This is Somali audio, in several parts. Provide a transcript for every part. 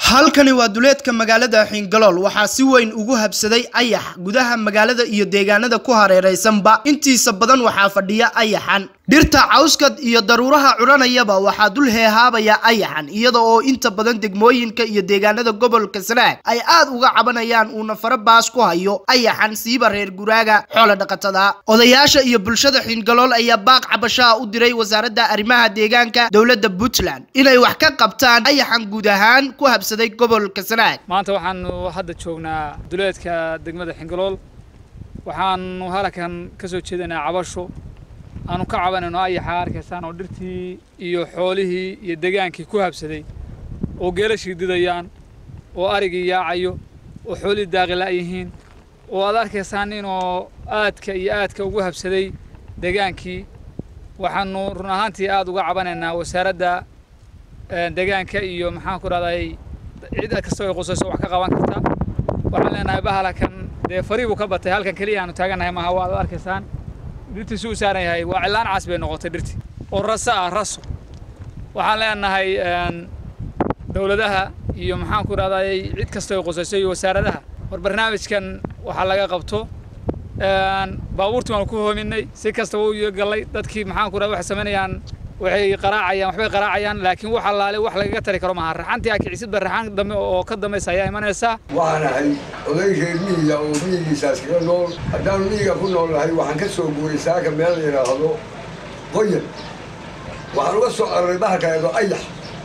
halkani waa duleedka magaalada xiingalool waxaa si weyn ugu habsaday ayax gudaha magaalada iyo deegaanada ku hareeraysanba intiisa badan waxaa fadhiya ayaxan dhirta cawskad iyo daruuraha curanayaba waxaa dul heehaabaya ayaxan iyada oo inta badan degmooyinka iyo deegaanada gobolka sanaag ay aad uga cabanayaan uuna fara baas ku hayo ayaxan siiba reer guraaga xoola dhaqatada odayaasha iyo bulshada xiingalool ayaa baaq cabashaha u diray wasaaradda arrimaha deegaanka dowladda puntland inay wax ka qabtaan ayaxan guud ahaan ku habsaday gobolka sanaag maanta waxaanu hadda joognaa duleedka degmada xingalool waxaanu halkan ka soo jeedanaa cabasho aanu ka cabanayno ayaxa arkaysaan oo dhirtii iyo xoolihii iyo degaankii ku habsaday oo geelashii didayaan oo arigii yaacayo oo xoolihii daaqila yihiin oo aad arkaysaan inuu aadka iyo aadka ugu habsaday degaankii waxaanu run ahaantii aad uga cabanaynaa wasaaradda degaanka iyo maxaan ku dhahday cid kastoo ay qusayso wax ka qaban karta waxaan leenahay bahalakan dee farii buu ka batay halkan keliya aanu taagannahay maaha waad arkaysaan dhirtii si u saaran yahay waa cilaan cas bay noqotay dhirtii oo raso ah raso waxaan leenahay dowladaha iyo maxaan ku dhahday cid kastoo ay qusayso iyo wasaaradaha war barnaamijkan waxaa laga qabto baabuurtii waanu ku hoominay si kastaba u gallay dadkii maxaan ku dhahday waxay samaynayaan waxay qaraacayaan waxbay qaraacayaan laakiin wax allaale wax lagaga tari karo maaha raxantii aa kicisidba raxan dambe oo ka dambaysa ayaa imanaysaa waxaan ahay oday reer miyiga oo miyigiisaas kaga nool haddaanu miyiga ku nool nahay waxaan ka soo guuray saaka meel la yidhaahdo qoyan waxaan uga soo araray bahalkaeedo ayax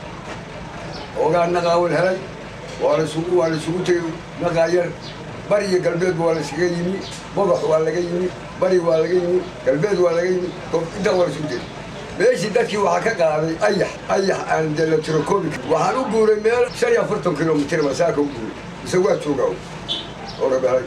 oogaa naqaawal helay waa lasugu waa laisugu tegey naqaayar bari iyo galbeedba waa layskaga yimi bogax waa laga yimi bari waa laga yimi galbeed waa laga yimi intaa waa laysugu tegey meeshii dadkii waxaa ka qaaday ayax ayax aan de la tiro koobi waxaan u guuray meel shan iyo afartan kilomitir baa saaka u guuray mise waa joogaa oo rabeelay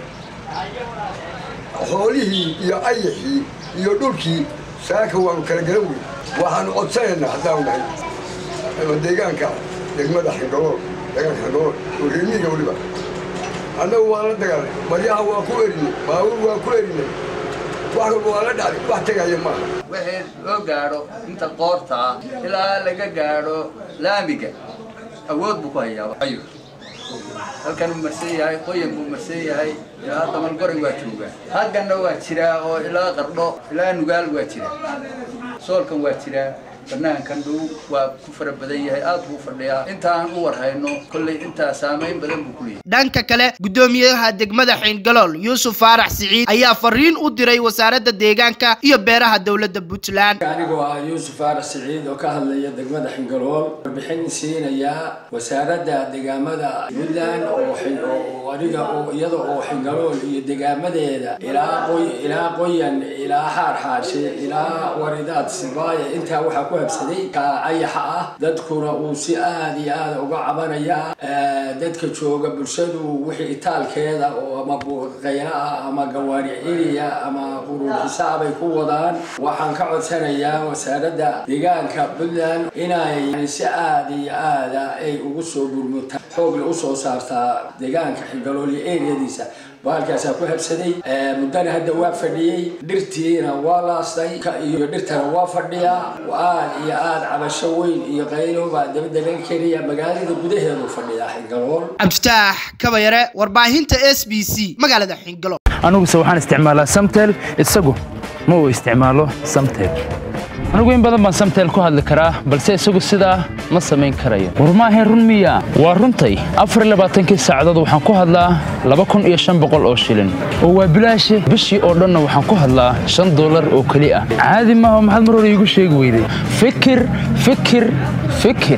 xoolihii iyo ayaxii iyo dhulkii saaka waanu kala garan wey waxaanu codsanaynaa haddaanu nahay ama deegaanka degmada xingalool deegaanka xingalool oo reemiga weliba annagu waa la dagaalay maryaha waa ku erinay baabuur waa ku erinay wax walba waa la dhacday wax tegaya maaha wixii loo gaadho inta qoorta ah ilaa laga gaadho laamiga awood buu ku hayaa ayu halkan uu marsan yahay qoyan buu marsan yahay ilaa damalgoray waa joogaa hagganna waa jiraa oo ilaa qardho ilaa nugaal waa jiraa soolkan waa jiraa banaankan dhow waa ku fara badan yahay aad buu fadhiyaa intaan u warhayno kolley intaa saamayn badan buu ku leeyahay dhanka kale guddoomiyaha degmada xiingalool yuusuf faarax siciid ayaa fariin u diray wasaaradda deegaanka iyo beeraha dowladda puntland anigoo ah yuusuf faarax siciid oo ka hadlaya degmada xingalool warbixin siinaya wasaaradda deegaamada puntland oo aniga oo iyada oo xingalool iyo deegaamadeeda ilaa qoy ilaa qoyan ilaa xaar xaashe ilaa waridaad sibaaya intaa waxaa ku habsaday ka ayaxa ah dadkuna uu si aada iyo aada uga cabanaya dadka jooga bulshadu wixii itaalkeeda oo ama buqayla ah ama gawaari ciliya ama quruurxisaabay ku wadaan waxaan ka codsanayaa wasaaradda deegaanka puntland inay si aada iyo aada ay ugu soo gurmuta xoogle usoo saartaa deegaanka xigalool iyo eriyadiisa baalkaasaa ku habsaday muddana hadda waa fadhiyey dhirtiina waa laastay iyo dhirtana waa fadhiyaa aad iyo aad cabasho weyn iyo qaylo baa dabadda laga keenaya magaalada gudaheedu fadhiyaa xingalool cabditaax kabayare warbaahinta s b c magaalada xingalool aniguse waxaan isticmaalaa samtel isagu ma uu isticmaalo samtel anigu in badan baan samtel ku hadli karaa balse isagu sidaa ma samayn karayo war maahayn run miya waa runtay afar labaatankii saacadood waxaan ku hadlaa laba kun iyo shan boqol oo shilin oo waa bilaashe bishii oo dhanna waxaan ku hadlaa shan dollar oo keli ah caadi maaha maxaad mar hore iigu sheegi weyday fikir fikir fikir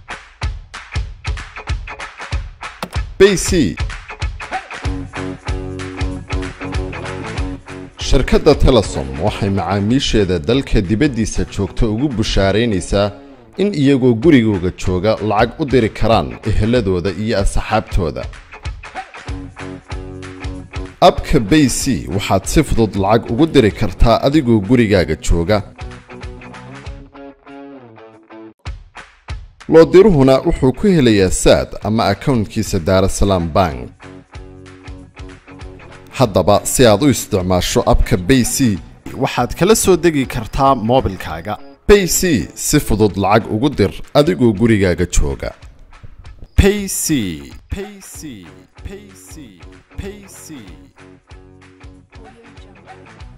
bc shirkadda telesom waxay macaamiisheeda dalka dibaddiisa joogta ugu bushaaraynaysaa in iyagoo gurigooga jooga lacag u diri karaan eheladooda iyo asxaabtooda abka bay c waxaad si fudud lacag ugu diri kartaa adigoo gurigaaga jooga loodiruhuna wuxuu ku helayaa saad ama akawntkiisa daarasalaam bank haddaba si aad u isticmaasho abka bay c waxaad kala soo degi kartaa moobilkaaga bay c si fudud lacag ugu dir adigoo gurigaaga jooga payc payc payc payc